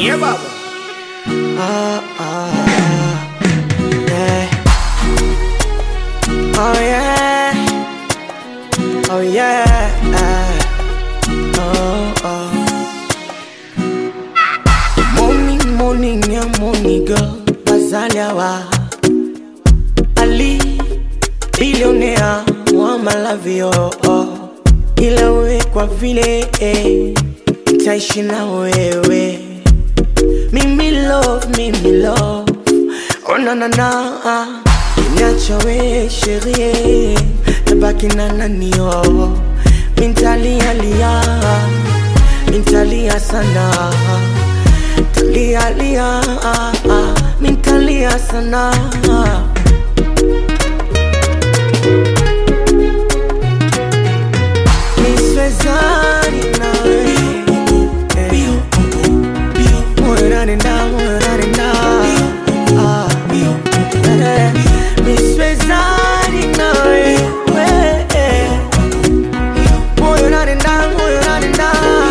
Yeah, baba. Ah, ah, yeah. Oh yeah. Oh yeah. Oh, oh. Morning, morning, yeah, morning girl. Bazaliawa. Ali, billionaire, wa malavio. Oh. Ila we kwa vile eh, nitaishi na wewe Mimi love, mimi love Oh na na na Niacha we sherie Tabaki na nani oh Mintalia lia Mintalia sana Talia lia Mintalia sana Niswezani nawe Moyo unanenda, moyo unanenda. Ah, eh, niswezani nawe Moyo unanenda, moyo unanenda.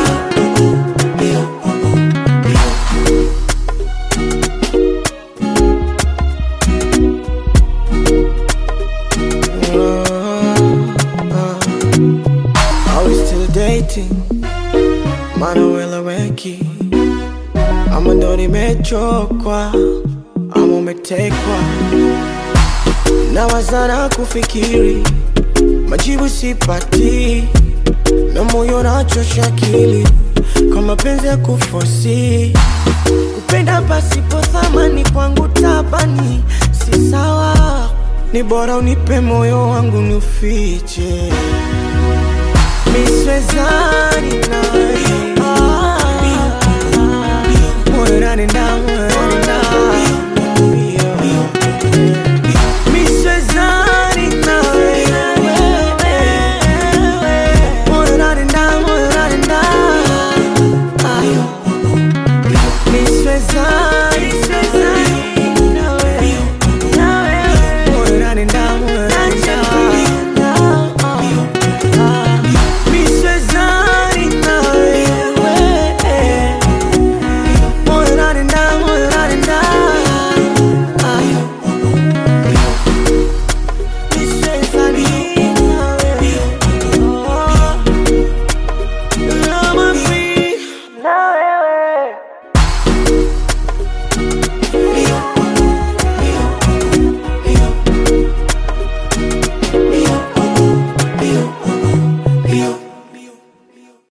Are we still dating? Manuela Weki ama ndo nimechokwa ama umetekwa na wazana kufikiri majibu sipati na moyo nachosha akili kwa mapenzi ya kufosi kupenda pasipo thamani kwangu tabani si sawa ni bora unipe moyo wangu nufiche miswezani